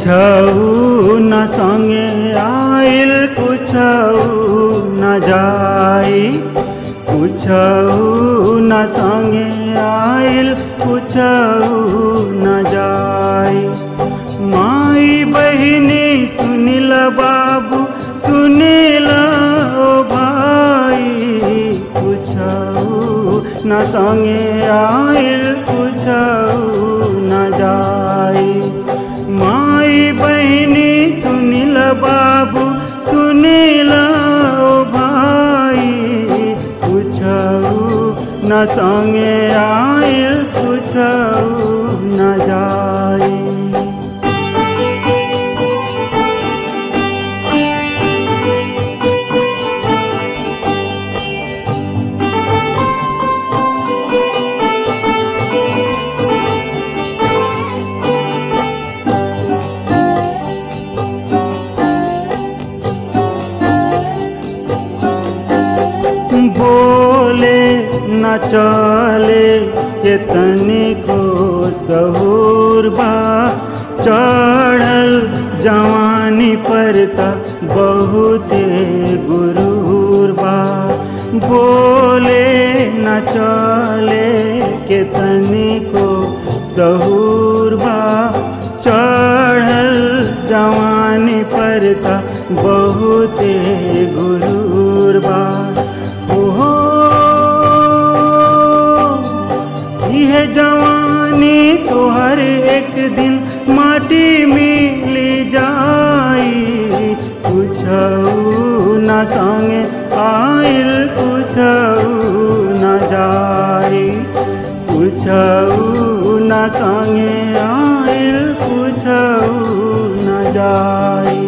कुछऊ न संगे आइल कुछऊ न जाई कुछऊ न संगे आइल कुछऊ न जाई माई बहिनी सुनिल बाबू सुनिल ओ भाई कुछऊ न संगे आइल कुछऊ न जाई माई बहिनी सुनिल बाबू सुनिल ओ भाई कुछऊ न संगे आइल कुछऊ न जाई बोले न चले के तनिको सहूर बा चढ़ल जवानी परता बहुते गुरूर बा बोले न चले के तनिको सहूर बा चढ़ल जवानी परता बहुते गुरूर बा ओहो यह जवानी तोहर एक दिन माटी मिली जाई कुछऊ न संगे आइल कुछऊ न जाई कुछऊ न संगे आइल कुछऊ न जाई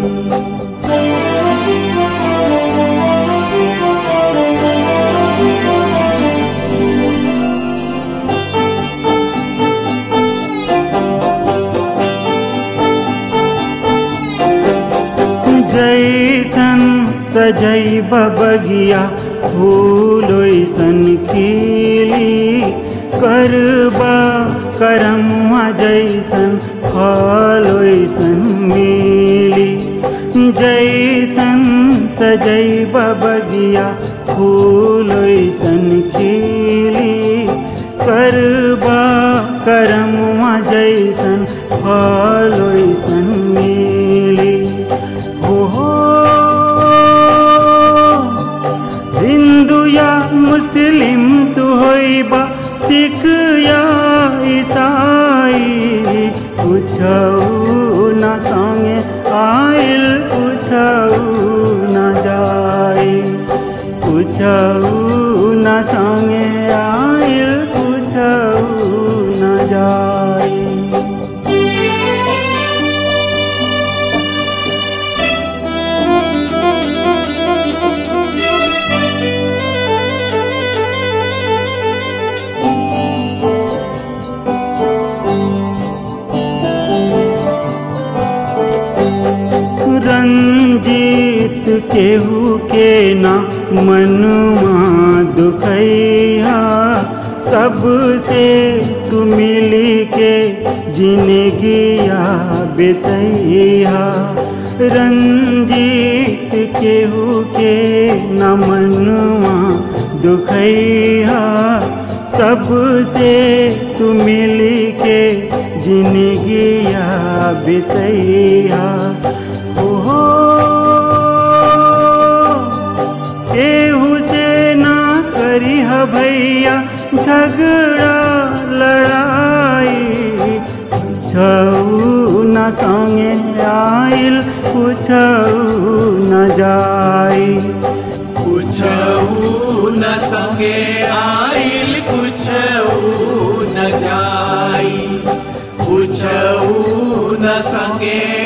जैसन सजई बगिया फूल ओइसन खिली करबा करमुआ जैसन फल ओइसन मिली जैसन सजई बगिया फूल ओइसन खिली करबा करमुआ जैसन फल ओइसन मिली हो हिंदू या मुस्लिम तू होइबा सिख या ईसाई कुछऊ न संगे आइल कुछऊ न जाई कुछऊ न संगे आइल कुछऊ न जाई रंजीत केहू के ना मनुआ दुखैया सबसे तू मिली के जिंदगिया बितैया रंजीत केहू के न मनुआ दुखैया सबसे तू मिली के जिंदगिया बितैया ओहो केहू से ना करी ह भैया झगड़ा लड़ाई कुछऊ न संगे आइल कुछऊ न जाई कुछऊ न संगे आइल कुछऊ न जाई कुछऊ न संगे